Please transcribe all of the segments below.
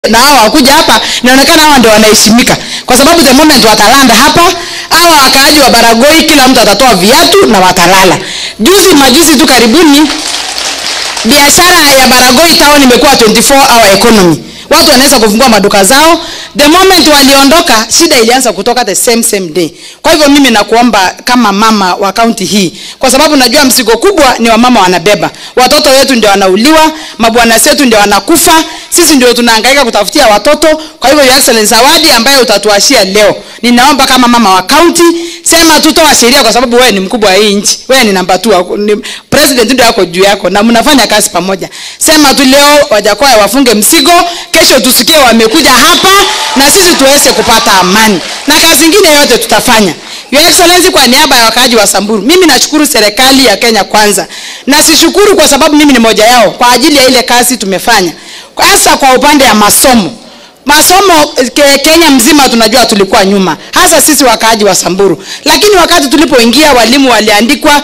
na hawa wakuja hapa inaonekana hawa ndio wanaheshimika kwa sababu the moment watalanda hapa hawa wakaaji wa baragoi kila mtu atatoa viatu na watalala juzi majuzi tu karibuni biashara ya baragoi town imekuwa 24 hour economy watu wanaweza kufungua maduka zao the moment waliondoka shida ilianza kutoka the same same day kwa hivyo mimi nakuomba kama mama wa kaunti hii kwa sababu najua mzigo kubwa ni wamama wanabeba watoto wetu ndio wanauliwa mabwana zetu ndio wanakufa sisi ndio tunahangaika kutafutia watoto kwa hivyo your excellence zawadi ambayo utatuashia leo ninaomba kama mama wa kaunti sema tutoa sheria kwa sababu wewe ni mkubwa wa hii nchi wewe ni namba 2 ni president ndio yako juu yako na mnafanya kazi pamoja sema tu leo wajakoya wafunge mzigo kesho tusikie wamekuja hapa na sisi tuweze kupata amani na kazi ingine yote tutafanya Your Excellency, kwa niaba ya wakaaji wa Samburu, mimi nashukuru serikali ya Kenya kwanza, na sishukuru kwa sababu mimi ni moja yao kwa ajili ya ile kazi tumefanya, hasa kwa upande ya masomo masomo ke, Kenya mzima tunajua tulikuwa nyuma, hasa sisi wakaaji wa Samburu. Lakini wakati tulipoingia, walimu waliandikwa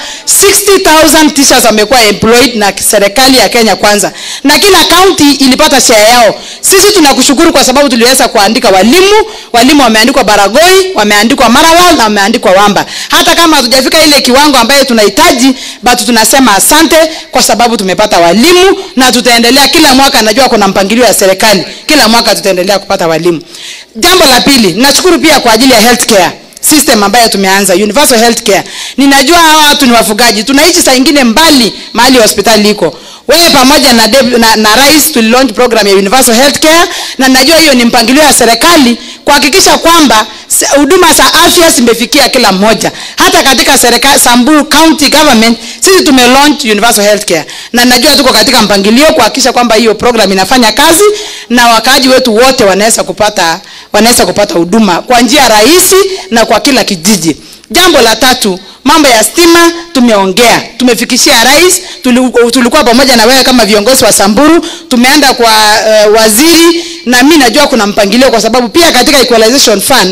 60,000 teachers wamekuwa employed na serikali ya Kenya kwanza, na kila kaunti ilipata share yao. Sisi tunakushukuru kwa sababu tuliweza kuandika walimu. Walimu wameandikwa Baragoi, wameandikwa Maralal na wameandikwa Wamba. Hata kama hatujafika ile kiwango ambayo tunahitaji, bado tunasema asante kwa sababu tumepata walimu na tutaendelea kila mwaka. Najua kuna mpangilio ya serikali, kila mwaka tutaendelea kupata walimu. Jambo la pili, nashukuru pia kwa ajili ya healthcare system ambayo tumeanza universal healthcare. Ninajua hawa watu ni wafugaji, tunaishi saa ingine mbali mahali hospitali iko. Wewe pamoja na, Deb, na, na rais tulilaunch program ya universal healthcare, na najua hiyo ni mpangilio ya serikali kuhakikisha kwamba huduma za afya zimefikia kila mmoja. Hata katika serikali Samburu County Government sisi tume launch universal healthcare, na najua tuko katika mpangilio kuhakikisha kwamba hiyo program inafanya kazi na wakaaji wetu wote wanaweza kupata wanaweza kupata huduma kwa njia rahisi na kwa kila kijiji. Jambo la tatu, mambo ya stima tumeongea, tumefikishia rais, tulikuwa pamoja na wewe kama viongozi wa Samburu, tumeenda kwa uh, waziri na mimi najua kuna mpangilio, kwa sababu pia katika equalization fund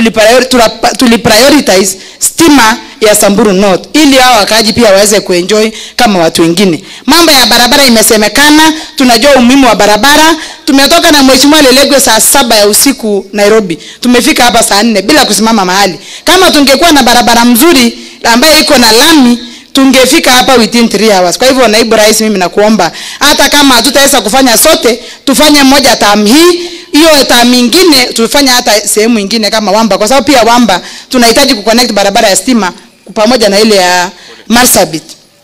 tuliprioritize stima ya Samburu North ili hao wakaaji pia waweze kuenjoy kama watu wengine. Mambo ya barabara imesemekana, tunajua umuhimu wa barabara. Tumetoka na Mheshimiwa Lelegwe saa saba ya usiku Nairobi, tumefika hapa saa nne bila kusimama mahali. Kama tungekuwa na barabara mzuri ambayo iko na lami tungefika hapa within 3 hours. Kwa hivyo naibu rais, mimi nakuomba hata kama hatutaweza kufanya sote, tufanye moja tam hii hiyo tam nyingine tufanye hata sehemu nyingine kama Wamba, kwa sababu pia Wamba tunahitaji kuconnect barabara ya stima pamoja na ile ya Marsabit.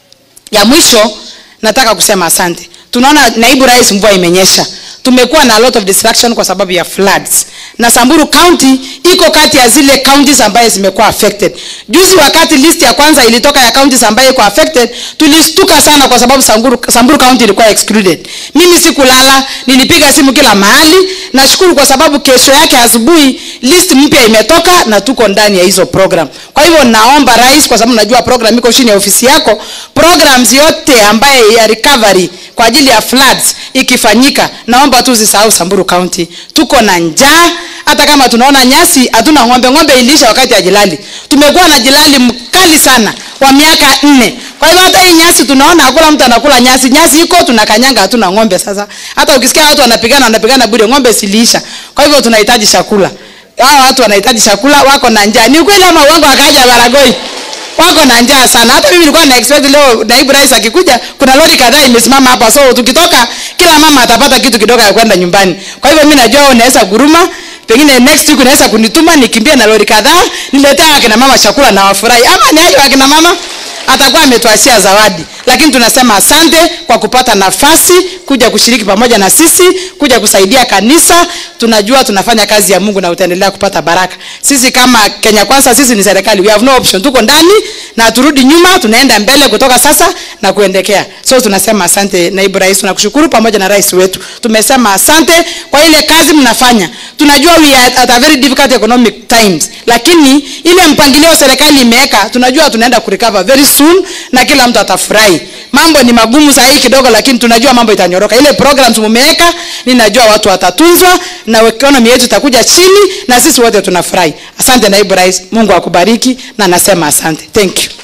Ya mwisho nataka kusema asante. Tunaona naibu rais, mvua imenyesha, tumekuwa na a lot of distraction kwa sababu ya floods, na Samburu County iko kati ya zile counties ambaye zimekuwa affected. Juzi wakati list ya kwanza ilitoka ya counties ambaye iko affected, tulistuka sana kwa sababu Samburu, Samburu County ilikuwa excluded. Mimi sikulala, nilipiga simu kila mahali. Nashukuru kwa sababu kesho yake asubuhi list mpya imetoka na tuko ndani ya hizo program. Kwa hivyo naomba rais, kwa sababu najua program iko chini ya ofisi yako, programs yote ambaye ya recovery kwa ajili ya floods ikifanyika, naomba tu usisahau Samburu County. Tuko na njaa, hata kama tunaona nyasi hatuna ng'ombe. Ng'ombe ilisha wakati ya jilali, tumekuwa na jilali mkali sana wa miaka nne. Kwa hivyo hata hii nyasi tunaona hakuna mtu anakula nyasi. Nyasi iko tunakanyanga, hatuna ng'ombe. Sasa hata ukisikia watu wanapigana, wanapigana bure, ng'ombe siliisha. Kwa hivyo tunahitaji chakula, hao watu wanahitaji chakula, wako na njaa. Ni ukweli ama uongo? Akaja Baragoi wako na njaa sana. Hata mimi nilikuwa na expect leo naibu rais akikuja, kuna lori kadhaa imesimama hapa, so tukitoka kila mama atapata kitu kidogo ya kwenda nyumbani. Kwa hivyo mimi najua unaweza guruma, pengine next week unaweza kunituma nikimbie na lori kadhaa niletea akina mama chakula na wafurahi, ama ni hayo akina mama atakuwa ametuachia zawadi, lakini tunasema asante kwa kupata nafasi kuja kushiriki pamoja na sisi, kuja kusaidia kanisa. Tunajua tunafanya kazi ya Mungu na utaendelea kupata baraka. Sisi kama Kenya Kwanza, sisi ni serikali, we have no option, tuko ndani na turudi nyuma, tunaenda mbele kutoka sasa na kuendekea. So tunasema asante naibu rais, tunakushukuru pamoja na rais wetu. Tumesema asante kwa ile kazi mnafanya. Tunajua we are at a very difficult economic times, lakini ile mpangilio serikali imeweka, tunajua tunaenda kurecover very soon na kila mtu atafurahi. Mambo ni magumu saa hii kidogo, lakini tunajua mambo itanyoroka. Ile programs mumeweka, ninajua watu watatunzwa na economy yetu itakuja chini na sisi wote tunafurahi. Asante naibu rais, Mungu akubariki na nasema asante. Thank you.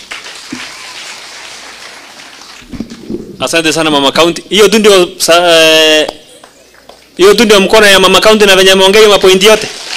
Asante sana mama county. Hiyo tu ndio sa- eh, hiyo tu ndio mkono ya mama county na venye ameongea hiyo mapointi yote